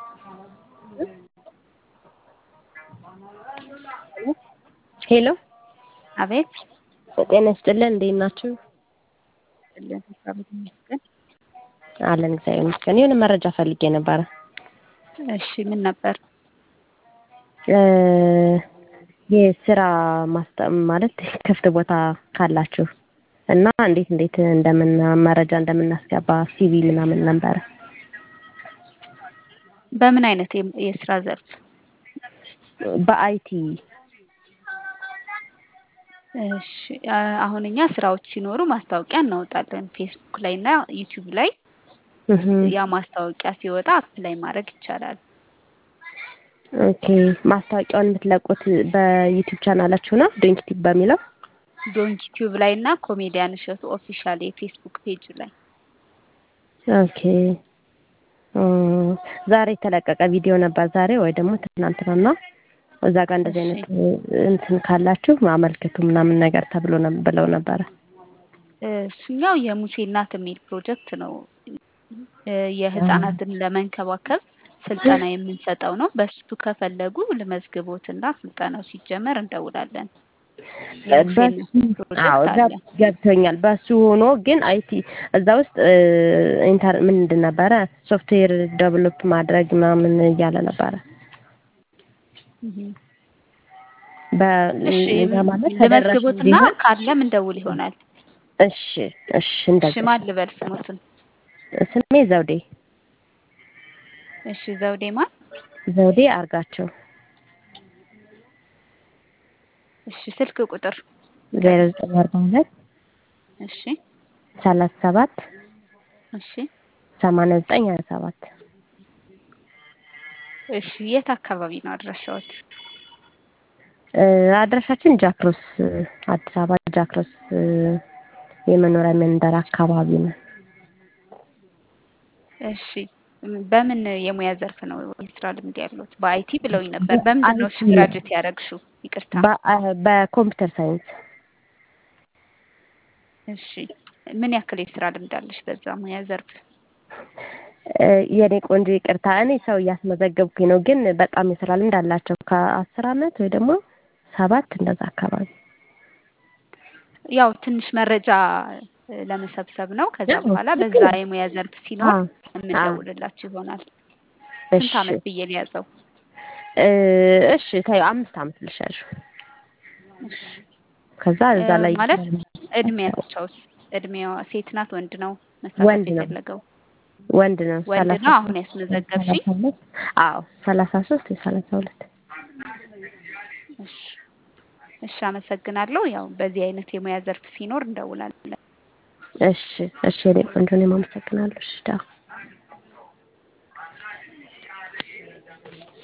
ሄሎ አቤት ጤና ይስጥልን እንዴት ናችሁ? ለን እግዚአብሔር ይመስገን። አለን እግዚአብሔር ይመስገን። የሆነ መረጃ ፈልጌ ነበረ። እሺ ምን ነበር? የስራ ማስታ ማለት ክፍት ቦታ ካላችሁ እና እንዴት እንዴት እንደምን መረጃ እንደምናስገባ ሲቪ ምናምን ነበረ። በምን አይነት የም- የስራ ዘርፍ? በአይቲ እሺ አ- አሁን እኛ ስራዎች ሲኖሩ ማስታወቂያ እናወጣለን ፌስቡክ ላይ እና ዩቲዩብ ላይ እህ፣ ያ ማስታወቂያ ሲወጣ አፕላይ ማድረግ ይቻላል። ኦኬ ማስታወቂያውን የምትለቁት በዩቲዩብ ቻናላችሁ ነው ዶንኪቲቭ በሚለው ዶንኪ ቲዩብ ላይ እና ኮሜዲያን እሸቱ ኦፊሻል የፌስቡክ ፔጅ ላይ ኦኬ እ፣ ዛሬ የተለቀቀ ቪዲዮ ነበር ዛሬ ወይ ደግሞ ትናንትናና እዛ ጋር እንደዚህ እሺ አይነት እንትን ካላችሁ አመልክቱ ምናምን ነገር ተብሎ ነው ብለው ነበረ። እሱኛው የሙሴ እናት የሚል ፕሮጀክት ነው። እ፣ የህፃናትን ለመንከባከብ ስልጠና የምንሰጠው ነው። በሱ ከፈለጉ ልመዝግቦትና ስልጠናው ሲጀመር እንደውላለን። የሙሴ በሱ እናት አዎ ፕሮጀክት እዛ አለ። ገብቶኛል። በሱ ሆኖ ግን አይቲ እዛ ውስጥ እ፣ ኢንተር ምንድን ነበረ ሶፍትዌር ዴቨሎፕ ማድረግ ምናምን እያለ ነበረ። እህ። በ እሺ ያ ማለት ተደራሽ ልመዝግቦትና እንዲሆን ካለም እንደውል ይሆናል። እሺ እሺ እሺ እንደዛ ማን ልበል ስሙትን? ስሜ ዘውዴ እሺ ዘውዴ ማን? ዘውዴ አርጋቸው እሺ ስልክ ቁጥር ዜሮ ንገሩኝ። ዘጠኝ አርባ ሁለት እሺ ሰላሳ ሰባት እሺ ሰማንያ ዘጠኝ ሀያ ሰባት እሺ የት አካባቢ ነው አድራሻዎት? እ፣ አድራሻችን ጃክሮስ እ፣ አዲስ አበባ ጃክሮስ እ፣ የመኖሪያ መንደር አካባቢ ነው። እሺ ም- በምን የሙያ ዘርፍ ነው የስራ ልምድ ያሉት? በአይቲ ብለውኝ ነበር። በምንድን ነው እሺ አይቲ ግራጁዌት ያደረግሽው? ይቅርታ። በ- በኮምፒውተር ሳይንስ እሺ ምን ያክል የስራ ልምድ አለሽ በዛ ሙያ ዘርፍ? እ፣ የኔ ቆንጆ ይቅርታ፣ እኔ ሰው እያስመዘገብኩኝ ነው፣ ግን በጣም የስራ ልምድ አላቸው ከአስር አመት ወይ ደግሞ ሰባት እንደዛ አካባቢ። ያው ትንሽ መረጃ እ፣ ለመሰብሰብ ነው። ከዛ አዎ፣ በኋላ ልክ በዛ ነው። የሙያ ዘርፍ ሲኖር አዎ አዎ፣ የምንደውልላችሁ ይሆናል። እሺ ስንት አመት ብዬ ሊያዘው? እ፣ እሺ ታዩ አምስት አመት ልሻሉ እሺ ከዛ እ፣ እዛ ላይ ማለት እድሜያቸውስ? እድሜዋ ሴት ናት ወንድ ነው መሳተፍ ወንድ ነው የፈለገው? ወንድ ነው ወንድ ሰላሳ ነው። አሁን ሶስት ያስመዘገብሽኝ? ሰላሳ ሁለት አዎ ሰላሳ ሶስት የሰላሳ ሁለት እሺ እሺ፣ አመሰግናለሁ። ያው በዚህ አይነት የሙያ ዘርፍ ሲኖር እንደውላለን። እሺ እሺ የኔ ቆንጆ እኔም አመሰግናለሁ። እሺ ቻው።